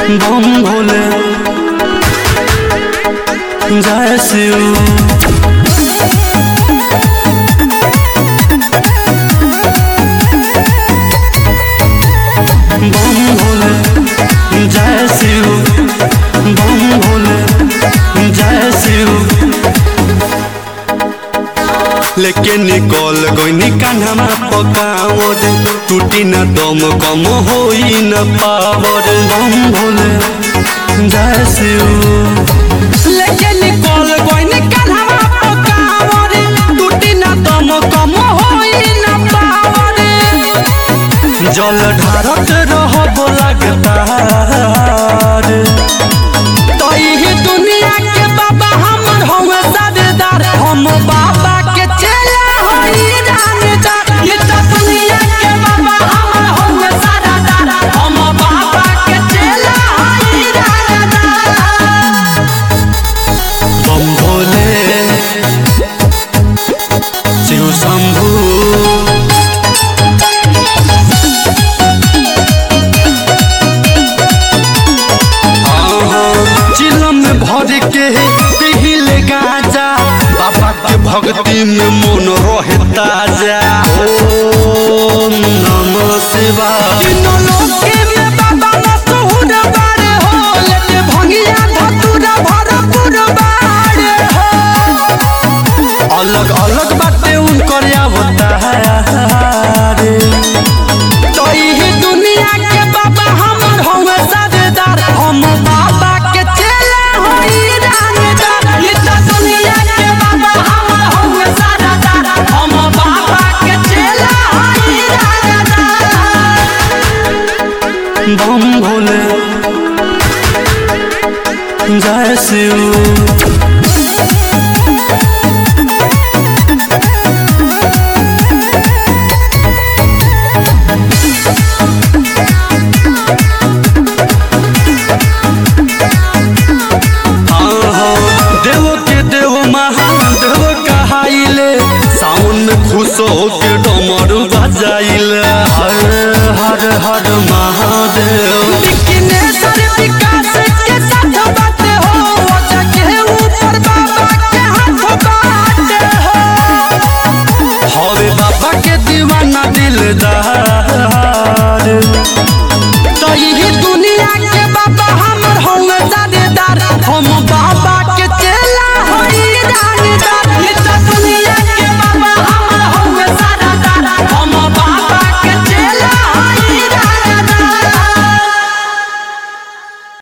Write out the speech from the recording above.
बम भोले जय शिव बम भोले जय शिव बम भोले जय शिव लेके निकल गईनी कान्हा पकावर टूटी न दम कम होई न पावर बम भोले जय शिव लेके निकल गइनी कान्हा पकावर टूटी ना दम कम होई ना पावर जल ढारत रहब लगातार तही दुनिया के बाबा हमर हवे सरदार हम बाबा के चेला होई रानीदार ये तो दुनिया के बाबा हमर हवे सरदार हम बाबा के चेला होई रानीदार बम भोले शिव शंभू चिलम भर के पिहिल गाजा बाबा के भक्ति में मन रहे ताजा ओम नमः शिवाय तीनों लोके में बाबा मशहूर बारे हो लेके भंगिया धतूरा भरपूर बारे हो अलग अलग बातें उनकर अवतार तो यही दुनिया के बाबा हमर हवे सरदार हम बाबा के चेला होई रानीदार ये तो दुनिया के बाबा हमर हवे सरदार हम बाबा के चेला होई रानीदार बम भोले जय शिव